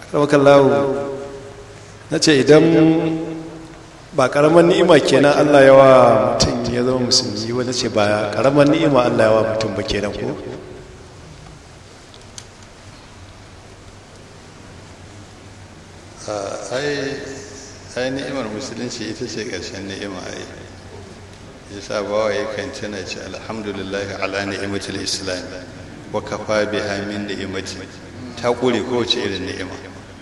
rawakallahu na ce idan ba karamar ni'ima kenan allah yawa mutum ya zama musulmi wani ce ba karamar ni'ima allah yawa mutum ba kenan ko ai ni'imar musulunci ita ce ƙarshen ni'ima ai yasa bawa yakan tuna ce alhamdulillah ala ni'imatul islam wa kafa biha min ni'imati ta kure kowace irin ni'ima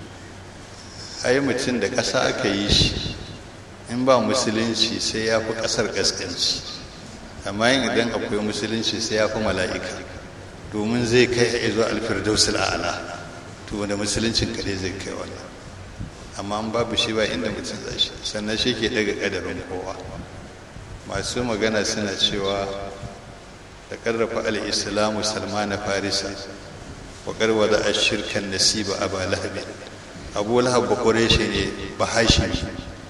ai mutum da ƙasa aka yi shi in ba musulunci sai ya fi ƙasar ƙasƙanci amma yin idan akwai musulunci sai ya fi mala'ika domin zai kai a izo alfirdausul a'ala to wanda musuluncin kaɗai zai kai wannan amma an babu shi ba inda mutum zai shi sannan shi ke daga ƙadarin kowa masu magana suna cewa da ƙarrafa al'islamu salmana farisa wa ƙarwa a shirkan nasiba a ba lahabi abu lahab bakware shi ne ba hashimi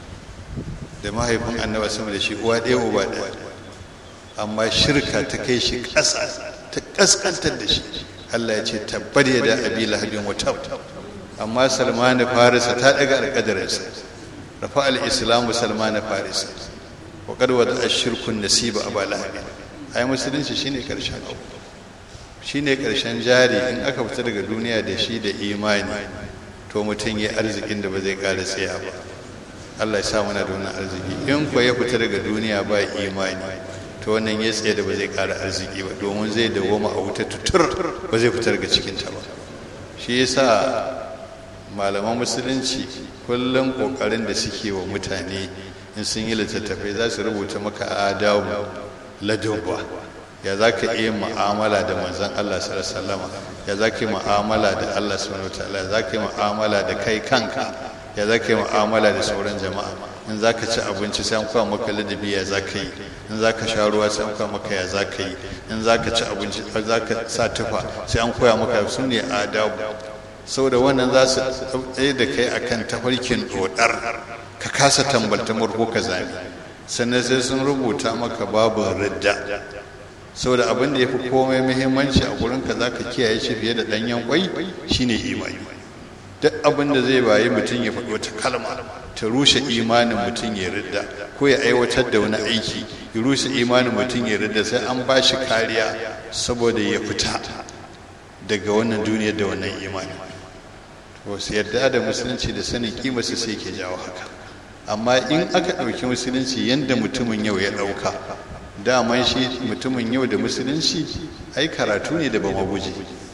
da mahaifin annaba sama da shi uwa ɗaya uba ɗaya amma shirka ta kai shi ƙasa ta ƙasƙantar da shi allah ya ce tabbar ya da abi lahabin wata amma salmanu farisa ta ɗaga alƙadarinsa rafa al'islamu salmanu farisa wa ƙarwa da shirkun nasiba a ba lahabin ai musulunci shine ƙarshen abu shine ƙarshen jari in aka fita daga duniya da shi da imani to mutum ya arzikin da ba zai ƙara tsaya ba Allah ya sa mana da wannan arziki in ko ya fita daga duniya ba imani to wannan ya tsaye da ba zai ƙara arziki ba domin zai dawoma a wuta tutur ba zai fita daga cikin ta ba shi yasa malaman musulunci kullum kokarin da suke wa mutane in sun yi littattafai za su rubuta maka adabu ladabba ya za ka iya mu'amala da manzon Allah sallallahu ya za ka yi mu'amala da Allah subhanahu wataala ya za ka yi mu'amala da kai kanka ya za ka yi mu'amala da sauran jama'a in za ka ci abinci sai an kwa maka ladabi ya za ka yi in za ka sha ruwa sai an kwa maka ya za ka yi in za ka ci abinci za ka sa tufa sai an koya maka su ne adabu saboda wannan za su tsaye da kai akan tafarkin dodar ka kasa tambaltamar ko ka zami sannan sai sun rubuta maka babu ridda saboda abin da ya fi komai muhimmanci a gurinka za ka kiyaye shi fiye da ɗanyen kwai shine imani duk abin da zai bayi mutum ya faɗi wata kalma ta rushe imanin mutum ya ridda ko ya aiwatar da wani aiki ya rushe imanin mutum ya ridda sai an ba shi kariya saboda ya fita daga wannan duniyar da wannan imani wasu yarda da musulunci da sanin kimarsa sai ke jawo haka amma in aka ɗauki musulunci yadda mutumin yau ya ɗauka daman shi mutumin yau da musulunci ai karatu ne da ba maguje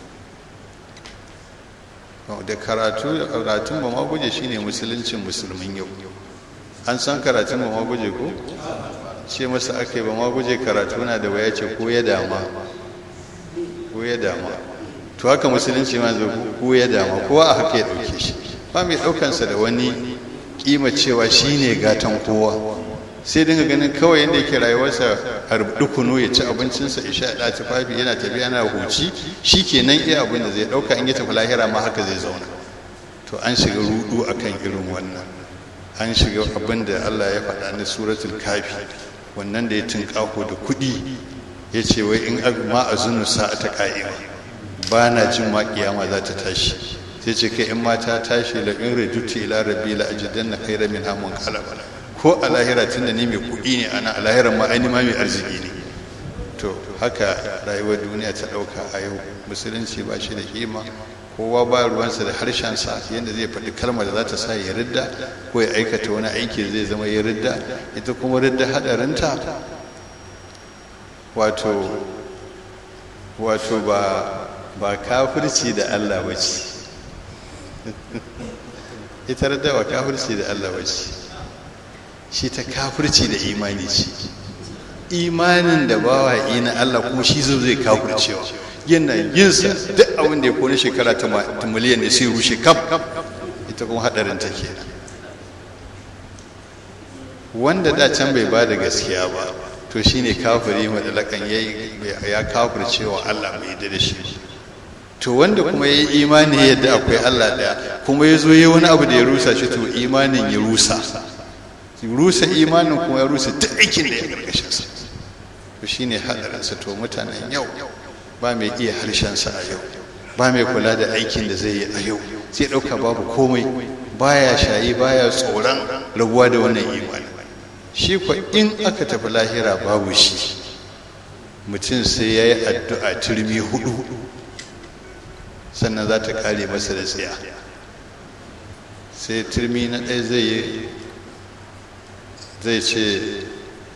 da karatu karatun ba maguje shine musuluncin musulmin yau an san karatun ba maguje ko ce masa aka yi ba maguje karatu na da waya ce ko ya dama ko ya dama to haka musulunci ma zo ko ya dama kowa a haka ya dauke shi ba mai daukansa da wani kima cewa shine gatan kowa sai dinga ganin kawai yadda yake rayuwarsa a dukunu ya ci abincinsa ya sha da tufafi yana tafiya yana huci shi kenan iya abin da zai ɗauka in ya tafi lahira ma haka zai zauna to an shiga rudu akan irin wannan an shiga abin da Allah ya faɗa na suratul kafi wannan da ya tunƙaho da kuɗi ya ce wai in ma a zunu sa'a ta ƙa'ima ba na jin ma kiyama za ta tashi sai ce kai in ma ta tashi la in rajuti ila rabbi la ajidanna khayra min hamun qalaba ko a lahira tunda ni mai kuɗi ne ana a lahiran ma aini ma mai arziki ne to haka rayuwar duniya ta ɗauka a yau musulunci ba shi da kima kowa ba ruwansa da harshensa yadda zai faɗi kalmar da za ta sa ya ridda ko ya aikata wani aiki zai zama ya ridda ita kuma ridda haɗarinta wato wato ba ba kafirci da Allah ba ce ita ridda ba kafirci da Allah ba ce shi ta kafirci da imani ce imanin da bawa na Allah kuma shi zo zai kafircewa yana yinsa duk abin da ya kone shekara ta miliyan da sai rushe kaf ita kuma hadarin ta kenan wanda da can bai ba da gaskiya ba to shine kafiri madalakan ya kafircewa Allah bai da shi to wanda kuma ya yi imani yadda akwai Allah daya kuma ya zo ya wani abu da ya rusa shi to imanin ya rusa rusa imanin kuma ya rusa duk aikin da ya gargashin sa to shine hadarinsa to mutanen yau ba mai iya harshensa a yau ba mai kula da aikin da zai yi a yau sai ɗauka babu komai baya shayi baya tsoron rabuwa da wannan imani shi kwa in aka tafi lahira babu shi mutum sai ya yi addu'a turmi hudu sannan za ta kare masa da tsiya sai turmi na ɗaya zai yi zai ce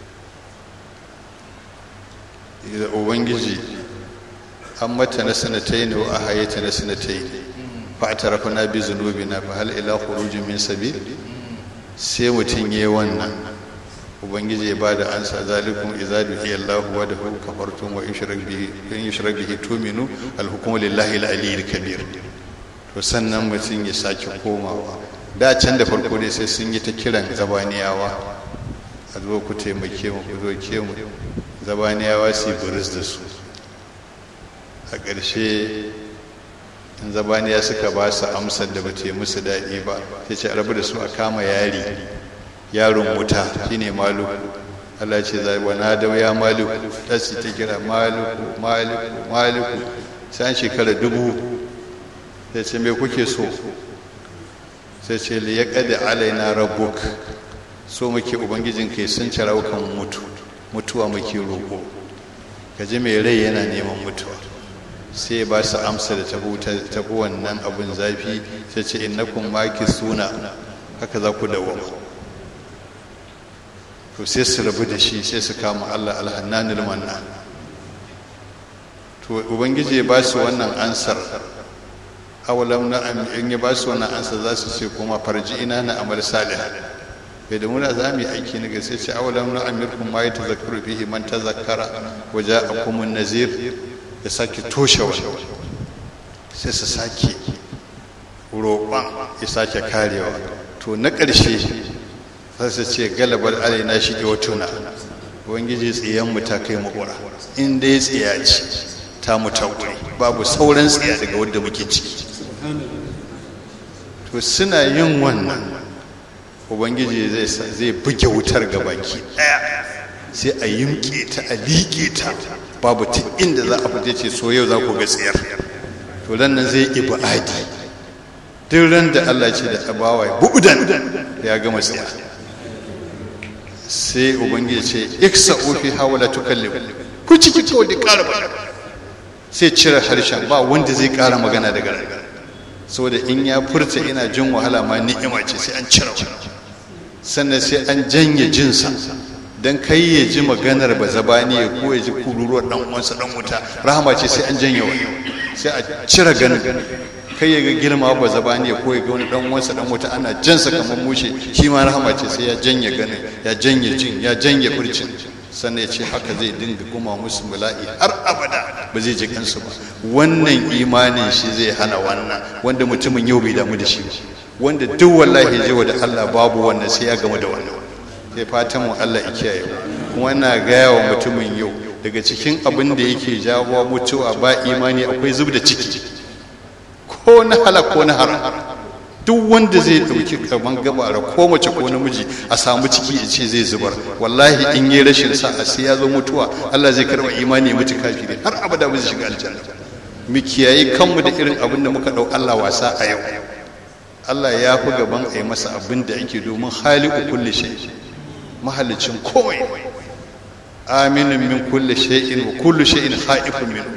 da ubangiji an mata na sanatai ne wa a hayyata na sanatai fa a tarafa na bi zunubi na fa hal ila khurujin min sabil sai mutum ya yi wannan ubangiji ya ba da ansa zalikum idza duhiya Allah wa dahu kafartum wa yushrak bihi in yushrak bihi tuminu al hukmu lillahi al aliyyil kabir to sannan mutum ya sake komawa da can da farko dai sai sun yi ta kiran zabaniyawa a zo ku taimake mu ku zo ke mu zabaniyawa su buris da su a ƙarshe in zabaniya suka ba su amsar da ba ta yi musu daɗi ba sai ce rabu da su a kama yari yaron wuta shine maluku Allah ce zai wa na da ya maluku ta su ta kira maluku maluku maluku sai an shekara dubu sai ce me kuke so sai ce li yaqadi alaina rabbuk so muke ubangijin kai sun ci raukan mutu mutuwa muke roƙo kaji mai rai yana neman mutuwa sai ba su amsa da tafi wannan abun zafi sai ce innakum maki suna haka za ku dawama to sai su rabu da shi sai su kama Allah alhannanul manna to ubangiji ya ba su wannan ansar awalam na in ya ba su wannan ansar za su ce kuma farji ina na amal salih bai da muna za mu yi aiki na gaske ce awalam na amirkum ma yatazakkaru fihi man tazakkara wa ja'akum an-nazir ya sake toshe wannan sai su sake roƙon ya sake karewa to na ƙarshe sai su ce galabar alaina shi ke watuna ubangiji tsiyan mu ta kai makura in dai tsiya ce ta mu ta babu sauran tsiya daga wadda muke ciki to suna yin wannan ubangiji zai buge wutar ga baki daya sai a yimke ta a liƙe ta babu ta inda za a fita ce so yau za ku ga tsiyar to nan zai ibadi duk ran da Allah ce da abawa bu'udan ya gama tsiya sai ubangiji ce iksa ofi hawala tukallim ku ciki kawai da ƙara magana sai cire harshen ba wanda zai ƙara magana daga nan saboda in ya furta ina jin wahala ma ni'ima ce sai an cire sannan sai an janye jinsa dan kai ya ji maganar ba zabani ya ko ya ji kururuwar dan uwansa dan wuta rahama ce sai an janye wani sai a cire ganin kai ya ga girma ba zabani ya ko ya ga wani dan uwansa dan wuta ana jansa kamar mushe shi ma rahama ce sai ya janye ganin ya janye jin ya janye furcin sannan ya ce haka zai dinga kuma musu bala'i har abada ba zai ji kansu ba wannan imanin shi zai hana wannan wanda mutumin yau bai damu da shi ba wanda duk wallahi je da Allah babu wannan sai ya gamu da wannan sai fatan mu Allah ya kiyaye kuma ina gaya wa mutumin yau daga cikin abin da yake jawo mutuwa ba imani akwai zub da ciki ko na halak ko na haram duk wanda zai dauki kaman gabara ko mace ko namiji a samu ciki ya ce zai zubar wallahi in yi rashin sa a sai ya zo mutuwa Allah zai karba imani mutu kafiri har abada ba zai shiga aljanna mu kiyaye kanmu da irin abin da muka dau Allah wasa a yau Allah ya fi gaban a yi masa abin da ake domin haliku kulli shay mahallicin komai aminin min kulli shay'in wa kullu shay'in khaifun min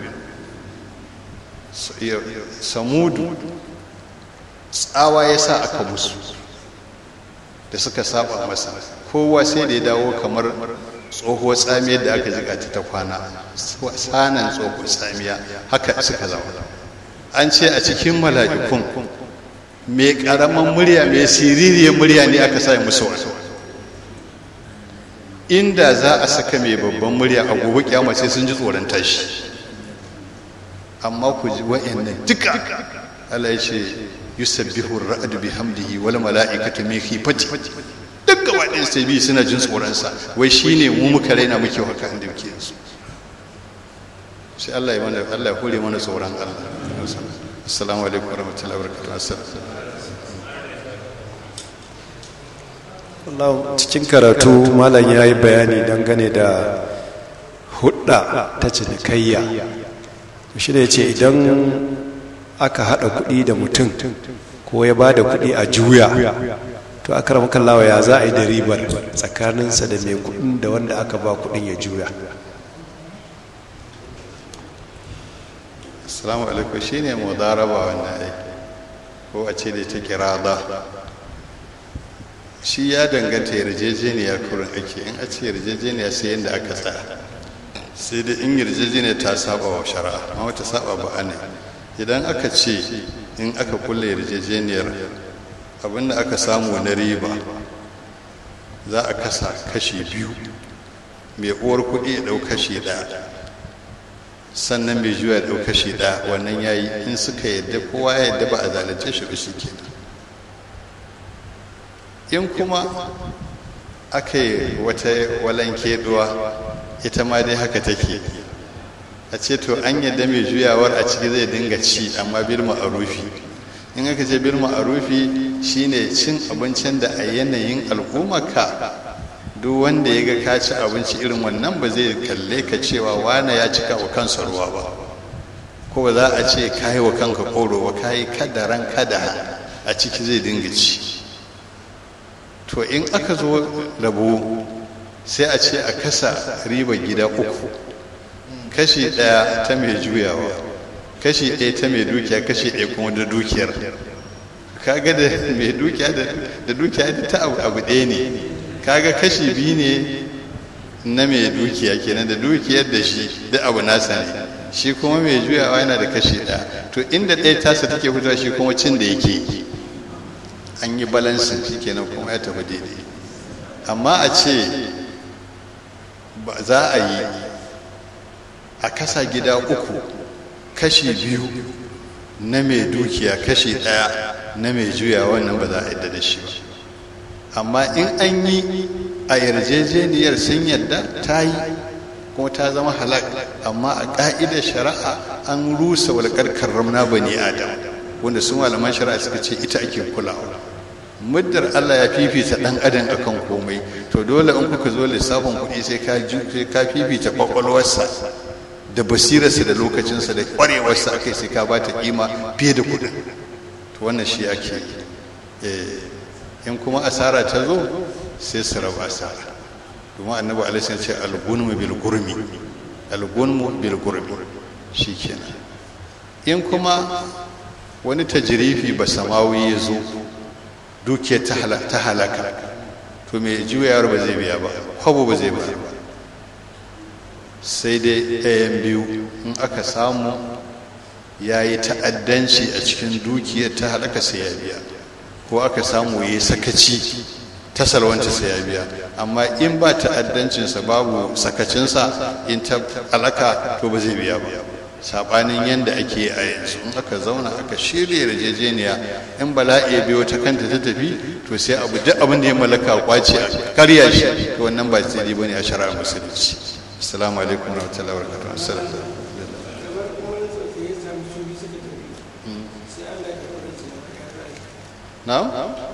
samudu tsawa ya sa aka musu da suka saba masa kowa sai da ya dawo kamar tsohuwar tsamiyar da aka jiga ta kwana sanan tsohuwar tsamiya haka suka zama an ce a cikin mala'ikun mai karaman murya mai siririyar murya ne aka sa musu inda za a saka mai babban murya a gobe kyamar sai sun ji tsoron tashi amma ku ji wa'annan duka Allah ya ce yusabbihu ar-ra'du bihamdihi wal mala'ikatu min khifati duk gaba ɗin sai bi suna jin tsoron sa wai shine mu muka raina muke haka inda muke yanzu sai Allah ya mana Allah ya hore mana tsoron Allah assalamu alaikum warahmatullahi wabarakatuh Allah cikin karatu malam ya yi bayani dangane da hudda ta cinikayya shi ne ce idan aka haɗa kuɗi da mutum ko ya ba da kuɗi a juya to aka rama kallawa ya za a yi da ribar tsakaninsa da mai kuɗin da wanda aka ba kuɗin ya juya assalamu alaikum shine mudaraba wannan ai ko a ce da ta kirada shi ya danganta yarjejeniya kurin ake in a ce yarjejeniya sai yadda aka tsaya sai dai in yarjejeniya ta saba wa shari'a amma wata saba ba ne idan aka ce in aka kulle yarjejeniyar abinda aka samu na riba za a kasa kashi biyu mai uwar kuɗi ya ɗau kashi ɗaya sannan mai juya ya ɗau kashi ɗaya wannan ya yi in suka yadda kowa ya yadda ba a zalunce shi ba shi kenan in kuma aka yi wata walanke duwa ita ma dai haka take a ce to an yadda mai juyawar a ciki zai dinga ci amma bil ma'arufi in aka ce bil ma'arufi shine cin abincin da a yanayin al'ummarka duk wanda ya ga ka ci abinci irin wannan ba zai kalle ka cewa wane ya cika wa kansa ruwa ba ko ba za a ce ka yi wa kanka koro ba ka yi kadaran kada a ciki zai dinga ci to in aka zo rabo sai a ce a kasa riba gida uku kashi ɗaya ta mai juyawa kashi ɗaya ta mai dukiya kashi ɗaya kuma da dukiyar kaga da mai dukiya da dukiya da ta abu ɗaya ne kaga kashi biyu ne na mai dukiya kenan da dukiyar da shi da abu nasa ne shi kuma mai juyawa yana da kashi ɗaya to inda ɗaya tasa take fitowa shi kuma cin da yake an yi balansin shi kenan kuma ya tafi daidai amma a ce ba za a yi a kasa gida uku kashi biyu na mai dukiya kashi ɗaya na mai juya wannan ba za a yadda da shi ba amma in an yi a yarjejeniyar sun yadda ta yi kuma ta zama halak amma a ƙa'idar shari'a an rusa walƙar karramna bani adam wanda su malaman shari'a suka ce ita ake kulawa muddar Allah ya fifita dan adam akan komai to dole in kuka zo lissafin kuɗi sai ka sai ka fifita kwakwalwarsa da basirarsa da lokacinsa da ƙwarewarsa akai sai ka bata kima fiye da kuɗin to wannan shi ake in kuma asara ta zo sai su raba asara domin annabi alaihi ce al-gunmu bil gurmi al-gunmu bil gurmi shikenan in kuma wani tajirifi ba samawi ya zo dukiyar ta halaka to mai juyawar ba zai biya ba kwabo ba zai biya ba sai dai ɗayan biyu in aka samu ya yi ta'addanci a cikin dukiyar ta halaka sai ya biya ko aka samu ya yi sakaci ta salwanta sai ya biya amma in ba ta'addancinsa babu sakacinsa in ta halaka to ba zai biya ba sabanin yadda ake a yanzu in aka zauna aka shirya yarjejeniya in bala'i biyo ta kanta ta tafi to sai abu duk abin da ya mallaka kwace a karya shi to wannan ba tsiri bane a shari'ar musulunci assalamu alaikum wa rahmatullahi wa barakatuh assalamu na'am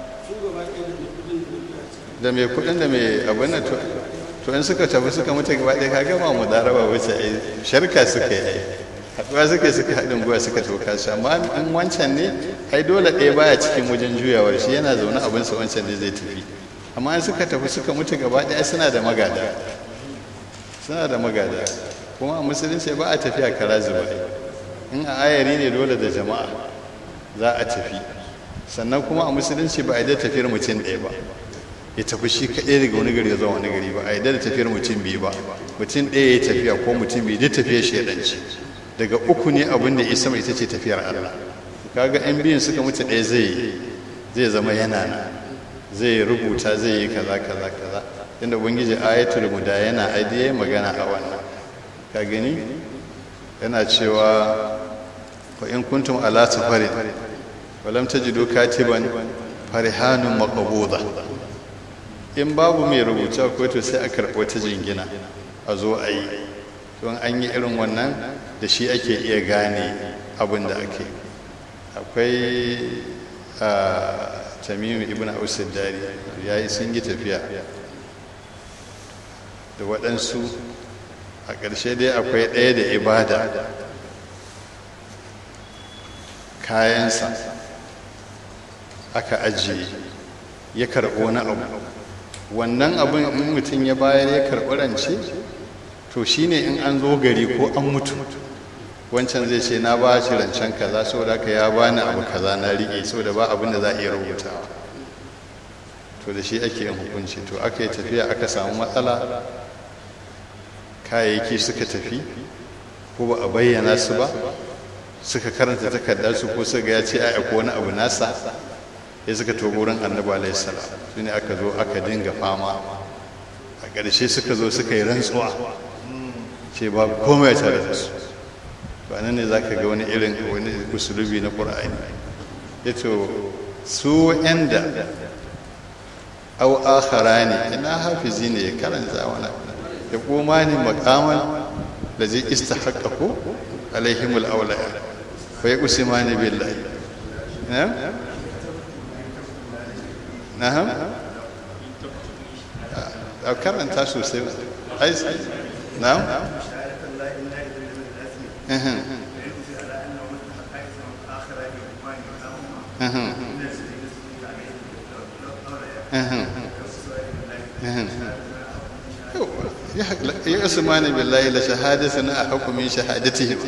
da mai kudin da mai abin nan to in suka tafi suka mutu gaba ɗaya ka gama mu daraba wace ai sharka suka yi haɗuwa suka suka haɗin gwiwa suka toka su amma in wancan ne ai dole ɗaya baya cikin wajen juyawar shi yana zaune abinsa wancan ne zai tafi amma in suka tafi suka mutu gaba ɗaya suna da magada suna da magada kuma a musulunci ba a tafiya kara zuba in a ayari ne dole da jama'a za a tafi sannan kuma a musulunci ba a yi da tafiyar mutum ɗaya ba ya tafi shi kaɗai daga wani gari zuwa wani gari ba a yi da tafiyar mutum biyu ba mutum ɗaya ya tafiya ko mutum biyu duk tafiyar shaidanci daga uku ne abin da isa mai ita ce tafiyar Allah kaga yan biyun suka mutu ɗaya zai zai zama yana na zai rubuta zai yi kaza kaza kaza inda ubangiji ayatul muda yana aidiye magana a wannan ka gani yana cewa fa in kuntum ala safarin wa lam tajidu katiban farihanun maqbuda in babu mai rubuta ko to sai a karɓo ta jingina a zo a yi don an yi irin wannan da shi ake iya gane abin da ake akwai a tamimu ibn ausir dari ya yi sun yi tafiya da waɗansu a ƙarshe dai akwai ɗaya da ibada kayansa aka ajiye ya karɓi wani abu wannan abin in mutum ya bayar ya karɓi rance to shine in an zo gari ko an mutu wancan zai ce na ba shi rancen kaza saboda haka ya bani abu kaza na riƙe saboda ba abin da za a iya rubutawa to da shi ake yin hukunci to aka yi tafiya aka samu matsala kayayyaki suka tafi ko ba a bayyana su ba suka karanta takardar su ko suka ya ce a ko wani abu nasa ya suka to wurin annabi alaihi salam su ne aka zo aka dinga fama a ƙarshe suka zo suka yi rantsuwa ce ba komai tare da su ba nan ne za ka ga wani irin wani usulubi na ƙura'ani ya to su yanda au akharani ina hafizi ne ya karanta wani ya koma ne makaman da zai istahaqqaqu alaihimul awliya fa yusimani billahi na'am na'am a karanta sosai ai na'am ya usmani billahi la shahadatuna a hukumin shahadatihim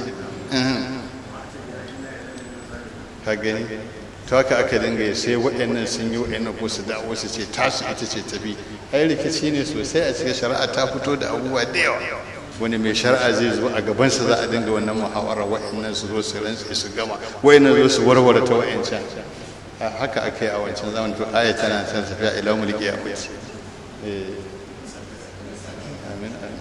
ka gani to haka aka dinga sai waɗannan sun yi waɗannan ko su dawo su ce tasu ita ce tafi ai rikici ne sosai a cikin shari'a ta fito da abubuwa da yawa wani mai shari'a zai zo a gabansa za a dinga wannan muhawara waɗannan su zo su rantsi su gama waɗannan zo su warware ta waɗancan haka aka yi a wancan zaman to aya tana can tafiya ila mulki ya mutu amin amin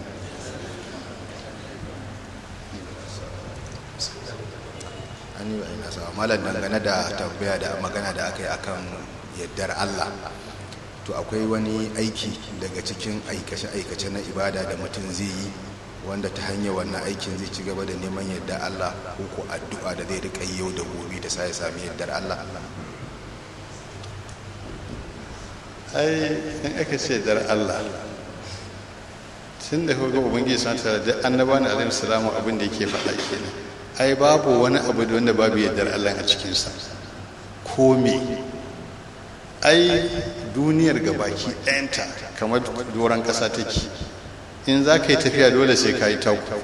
an yi ina sa malam dangane da tambaya da magana da aka yi akan yaddar Allah to akwai wani aiki daga cikin aikace-aikace na ibada da mutum zai yi wanda ta hanyar wannan aikin zai ci gaba da neman yadda Allah ko ko addu'a da zai rika yau da gobe da sai ya sami yaddar Allah ai in aka ce dar Allah tun da kuka ubangiji sun tare da annaba na alaihi salamu abin da yake faɗa kenan ai babu wani abu da wanda babu yardar Allah a cikinsa ko me ai duniyar gabaki ɗayanta kamar doron ƙasa take in za ka yi tafiya dole sai ka yi taku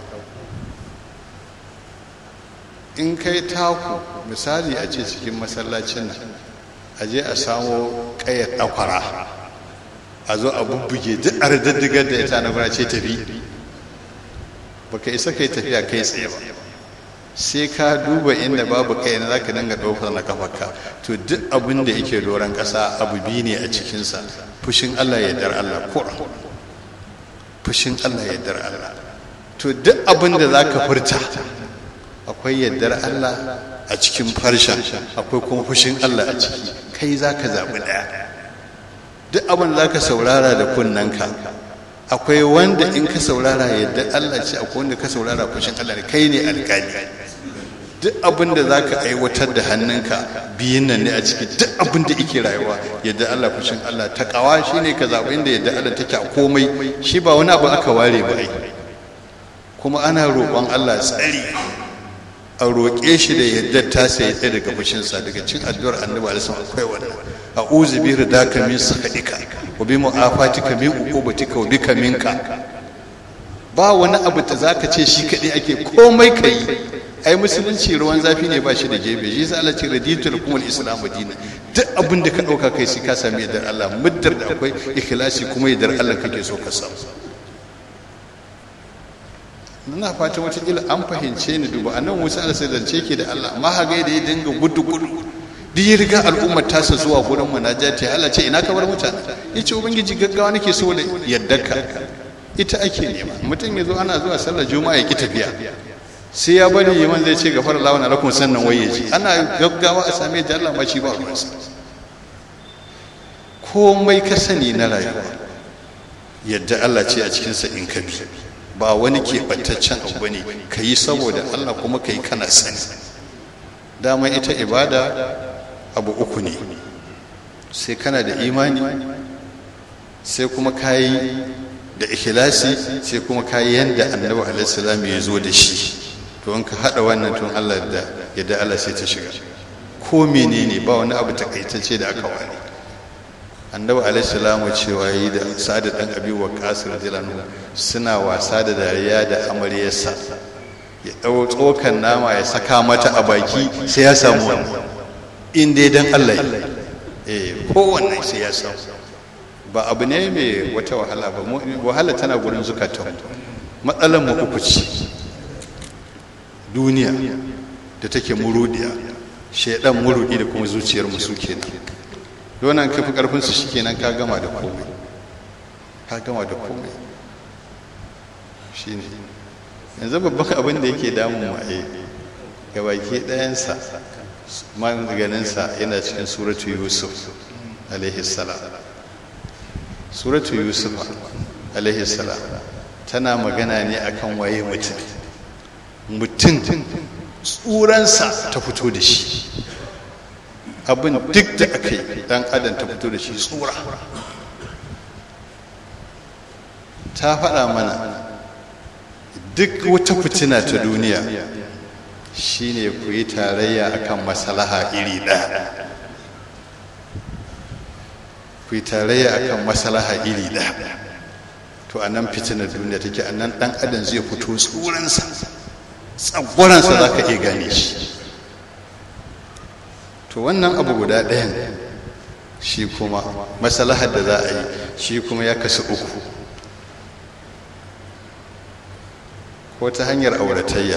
in ka yi taku misali a ce cikin masallacin nan a je a samo ƙayar ɗakwara a zo a bubbuge duk a radaddigar da ita na gura ce tafi baka isa ka yi tafiya kai tsaye ba sai ka duba inda babu kai na zaka dinga ɗaukar na kafarka to duk abin da yake doron ƙasa abu biyu ne a cikinsa fushin Allah ya dar Allah kura fushin Allah ya dar Allah to duk abin da zaka furta akwai yardar Allah a cikin farshen akwai kuma fushin Allah a ciki kai zaka zaɓi ɗaya duk abin da zaka saurara da kunnanka akwai wanda in ka saurara yadda Allah ce akwai wanda ka saurara fushin Allah ne kai ne alƙali duk abin da za ka aiwatar da hannunka biyun nan ne a ciki duk abin da ike rayuwa yadda Allah fushin Allah ta kawa shi ne ka zaɓi inda yadda Allah take a komai shi ba wani abu aka ware ba ai kuma ana roƙon Allah tsari a roƙe shi da yadda ta sai tsaye daga fushinsa daga cin addu'ar annabi alaihi akwai wannan a'udhu bi ridaka min sakhatika wa bi mu'afatika min uqubatika wa bika minka ba wani abu da zaka ce shi kadai ake komai kai ai musulunci ruwan zafi ne ba shi da gebe shi sa Allah ce raditu lakum al-islam dinan duk abin da ka dauka kai sai ka sami yardar Allah muddar da akwai ikhlasi kuma yardar Allah kake so ka samu ina fata wata kila an fahimce ni duba annan Musa Allah sai zance ke da Allah amma haga da ya dinga gudu gudu duk ya riga al'ummar tasa zuwa gurin munajati Allah ce ina ka bar mutane yace ubangiji gaggawa nake so da yaddarka ita ake nema mutum ya zo ana zuwa sallar juma'a ya ki tafiya sai ya bari yaman zai ce gafara lawa na rakun sannan waye ji ana gaggawa a same da Allah ma shi ba ruwansa komai ka sani na rayuwa yadda Allah ce a cikinsa in ka bi ba wani keɓantaccen abu ne ka yi saboda Allah kuma ka yi kana sani dama ita ibada abu uku ne sai kana da imani sai kuma ka yi da ikhlasi sai kuma ka yi yadda annabi alaihi ya zo da shi to in ka haɗa wannan tun Allah da yadda Allah sai ta shiga ko menene ba wani abu takaitacce da aka wani annabi alaihi salamu cewa yi da sa'ad dan abi wa qasir radiyallahu suna wasa da dariya da amaryarsa ya dau tsokan nama ya saka mata a baki sai ya samu wani in dai dan Allah eh kowanne sai ya samu ba abu ne mai wata wahala ba wahala tana gurin zukatan matsalar mu uku ce duniya da take murudiya shaidan murudi da kuma zuciyar mu su kenan donan kafi karfin su shikenan ka gama da komai ka gama da komai shine yanzu babban abin da yake damun mu a ga baki ɗayansa maganinsa yana cikin suratu yusuf alaihi salam suratu yusuf alaihi salam tana magana ne akan waye mutum mutum tsuransa ta fito da shi abin duk da aka yi dan adam ta fito da shi tsura ta faɗa mana duk wata fitina ta duniya shine ku yi tarayya akan masalaha iri ɗaya ku yi tarayya akan masalaha iri ɗaya to a nan fitinar duniya take a nan ɗan adam zai fito tsuransa tsagwaransa za ka iya gane shi to wannan abu guda ɗayan shi kuma masalahar da za a yi shi kuma ya kasu uku ko ta hanyar auratayya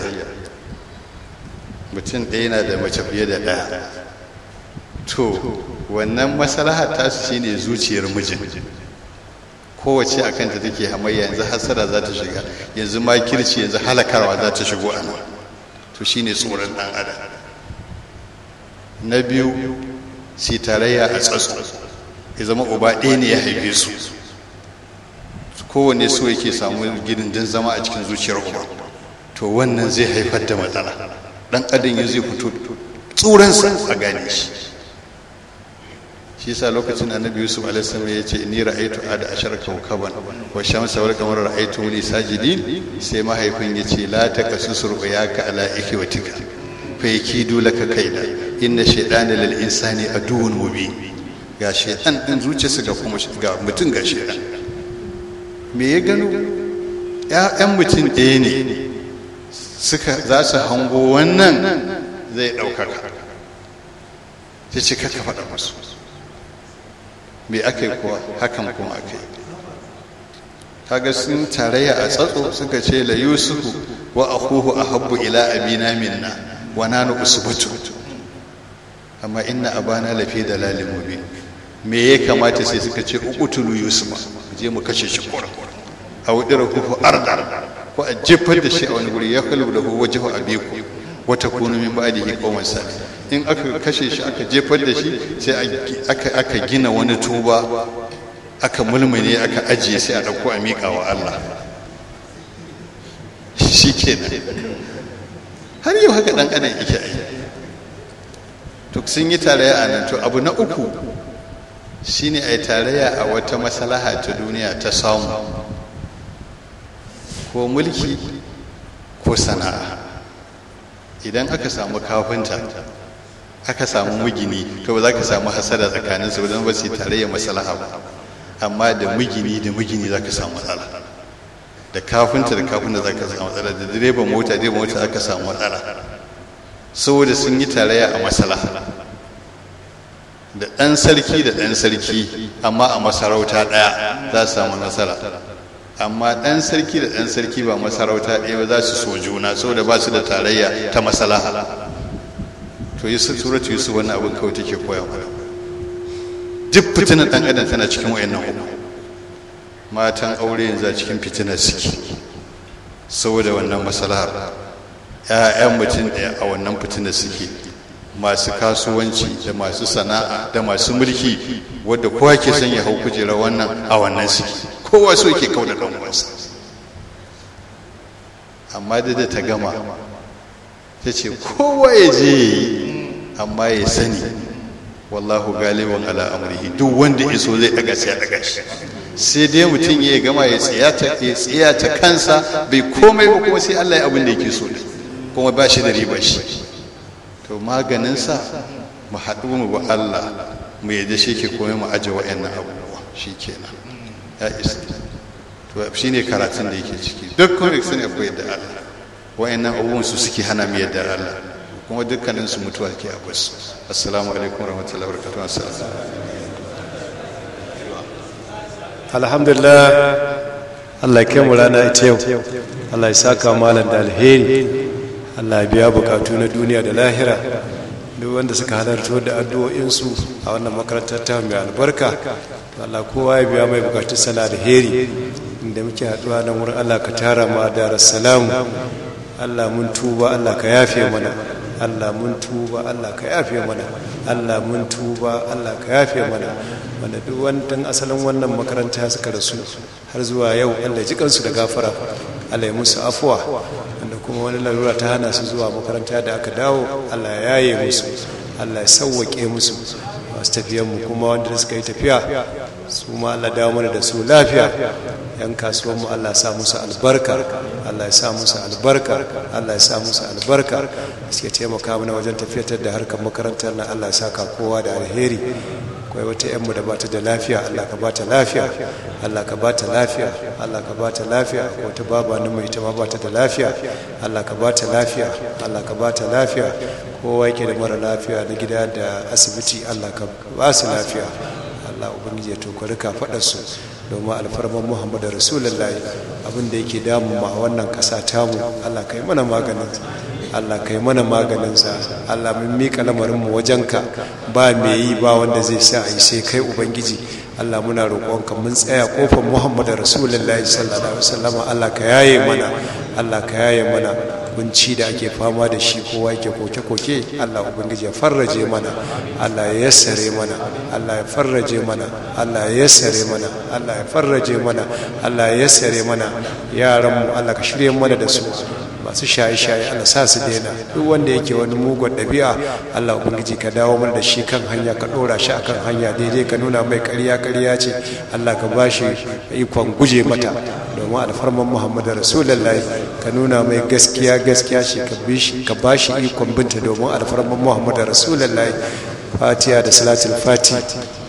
mutum ɗaya na da mace fiye da ɗaya to wannan masalahar tasu shine zuciyar mijin kowace a kanta take hamayya yanzu hasara za ta shiga yanzu makirci yanzu halakarwa za ta shigo a nan to shine tsoron ɗan adam na biyu si tarayya a tsatso ya zama uba ɗaya ne ya haife su kowane so yake samu gidin zama a cikin zuciyar uba to wannan zai haifar da matsala ɗan adam ya zai fito tsuransa a gane shi shi yasa lokacin annabi yusuf alaihi ya ce ni ra'aytu ada ashar kawkaban wa shamsa wal qamara ra'aytu li sajidin sai mahaifin ya ce la taqasusur uyaka ala ikhwatika fa yakidu laka kaida inna shaytana lil insani aduwwun mubin ga shaytan din zuciyarsa ga kuma ga mutum ga shaytan me ya gano ƴaƴan mutum ɗaya ne suka za su hango wannan zai ɗaukaka sai ce kaka faɗa masu me aka yi kuwa hakan kuma aka yi kaga sun tarayya a tsatso suka ce la yusufu wa akhuhu ahabbu ila abina minna wa nanu usbutu amma inna abana lafi dalalin mubin me ya kamata sai suka ce uqtulu yusufa je mu kashe shi kura aw dirahu arda ko a jefar da shi a wani guri ya kalu da wajhu abiku wa takunu min ba'dihi qauman salih in aka kashe shi aka jefar da shi sai aka gina wani tuba aka mulmune aka ajiye sai a ɗauko a miƙa wa Allah shi kenan har yau haka ɗan adam yake yi to sun yi tarayya a nan to abu na uku shine a yi tarayya a wata masalaha ta duniya ta samu ko mulki ko sana'a idan aka samu kafinta aka samu mugini to ba za ka samu hasada tsakanin su don ba su tarayya masalaha ba amma da mugini da mugini za ka samu matsala da kafinta da kafinta za ka samu matsala da direban mota direban mota za ka samu matsala saboda sun yi tarayya a masalaha da ɗan sarki da ɗan sarki amma a masarauta ɗaya za su samu nasara amma ɗan sarki da ɗan sarki ba masarauta ɗaya ba za su so juna saboda ba su da tarayya ta masalaha to yi suratu yusuf wannan abin kawai take koya mana duk fitinar dan adam tana cikin wayannan uku matan aure yanzu a cikin fitinar suke saboda wannan masalahar ƴaƴan mutum ɗaya a wannan fitinar suke masu kasuwanci da masu sana'a da masu mulki wadda kowa ke son ya hau kujera wannan a wannan suke kowa so yake kauda ɗan uwansa amma da ta gama ta ce kowa ya je yi amma ya sani wallahu galibin ala amrihi duk wanda ya so zai daga sai ya daga shi sai dai mutum ya gama ya tsaya ta kansa bai komai ba kuma sai Allah ya abin da yake so kuma ba shi da riba shi to maganinsa mu haɗu mu ba Allah mu yadda shi ke komai mu aje wa'annan abubuwa shi kenan ya isa to shi ne karatun da yake ciki duk kuma sun akwai yadda Allah wa'annan abubuwan su suke hana mu yadda Allah kuma dukkanin su mutuwa ke a basu assalamu alaikum warahmatullahi wabarakatuh assalamu alhamdulillah Allah ya kai mu rana ita yau Allah ya saka malam da alheri Allah ya biya bukatu na duniya da lahira duk wanda suka halarto da addu'o'insu a wannan makarantar ta mai albarka Allah kowa ya biya mai bukatun sana alheri inda muke haɗuwa nan wurin Allah ka tara mu a darar salamu Allah mun tuba Allah ka yafe mana Allah mun tuba Allah ka yafe mana Allah mun tuba Allah ka yafe mana wanda duk wani asalin wannan makaranta suka rasu har zuwa yau Allah ji kansu da gafara Allah ya musu afuwa wanda kuma wani larura ta hana su zuwa makaranta da aka dawo Allah ya yaye musu Allah ya sauwaƙe musu masu tafiyanmu kuma wanda suka yi tafiya su ma Allah dawo mana da su lafiya yan kasuwanmu Allah ya sa musu albarka Allah ya sa musu albarka Allah ya sa musu albarka suke taimaka mana wajen tafiyatar da harkar makarantar nan Allah ya saka kowa da alheri akwai wata yanmu da bata da lafiya Allah ka bata lafiya Allah ka bata lafiya Allah ka bata lafiya wata baba ni mai ita ma bata da lafiya Allah ka bata lafiya Allah ka bata lafiya kowa yake da mara lafiya na gida da asibiti Allah ka ba su lafiya Allah ubangiji ya tokari ka faɗa su domin alfarman Muhammadu Rasulullahi abin da yake damu ma a wannan ƙasa tamu Allah kai mana maganin Allah kai mana maganinsa Allah mun miƙa lamarinmu wajenka ba me yi ba wanda zai sa a yi sai kai ubangiji Allah muna roƙonka mun tsaya ƙofar Muhammadu Rasulullahi sallallahu alaihi wasallam Allah ka yaye mana Allah ka yaye mana kunci da ake fama da shi kowa yake koke-koke Allah ubangiji ya farraje mana Allah ya yassare mana Allah ya farraje mana Allah ya yassare mana Allah ya farraje mana Allah ya yassare mana yaranmu Allah ka shirye mana da su masu shaye-shaye Allah sa su daina duk wanda yake wani mugun ɗabi'a Allah ubangiji ka dawo mana da shi kan hanya ka ɗora shi akan hanya daidai ka nuna mai ƙarya ƙarya ce Allah ka ba shi ikon guje mata domin alfarman Muhammadu Rasulullahi ka nuna mai gaskiya gaskiya ce ka ba shi ikon binta domin alfarman Muhammadu Rasulullahi Fatiha da Salatul Fati